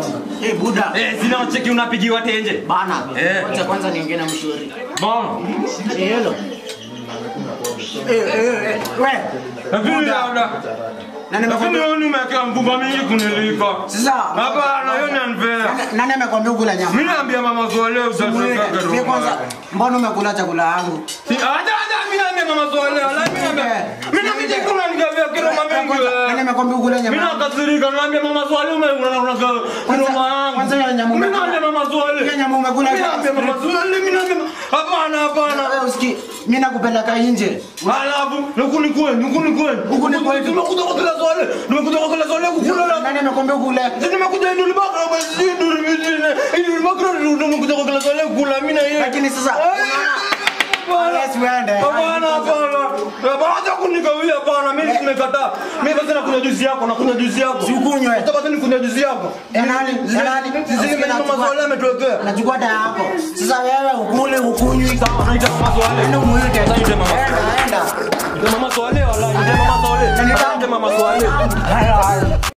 Eh, buda. Eh, sina cheki unapigiwa tenje. Bana. Eh. Wacha kwanza niongee na mshauri. Bana. Eh, hello. Eh, eh, eh, we. Lakini Buda. dada. Na Lakini nimekwambia wewe umeweka mvumba mingi kuniliko. sasa. Hapana, hiyo ni unfair. Nani- Nani amekwambia ukula nyama? Mimi naambia mama Swale Mwile. usitaka Mimi kwanza mbona umekula chakula yangu? Si acha acha mimi naambia mama Swale, wala mimi naambia. Mimi naambia kuna nikavia kilo mamengi. Nani amekwambia ukula Mimi nyama? nakasirika naambia mama Swale ume una una kilo mangu. kwanza hiyo nyama Mimi umekula. naambia mama Swale. Hiyo nyama umekula. Mimi naambia mama Swale, mimi naambia hapana hapana. Wewe usiki, mimi nakupeleka nje. Alafu nukuni kwenu, nukuni kwenu. Huku ni kwenu. Nimekuja kwa kila Swale. Nimekuja kwa kila Swale kukula la Nani amekwambia ukule? nimekuja Idul Bakra basi Idul Idul Bakra nimekuja kwa kila Swale kukula mimi na yeye. Lakini sasa Hapana. Yes, uende. Hapana, hapana. Hapana, acha kunikawia hapana. Mimi nimekataa. Mimi basi nakunywa juice yako, nakunywa juice yako. Si ukunywe. Hata basi nikunywa juice yako. Ya nani? Ya nani? Sisi mimi mama Swale ametuwekea. Nachukua dawa yako. Sasa wewe ukule ukunywi kama Anaita mama Swale. Enda muite. Sasa yule mama. Enda, enda. Ndio mama Swale wala, ndio mama Swale. Nani Ndio mama Swale. Haya, haya.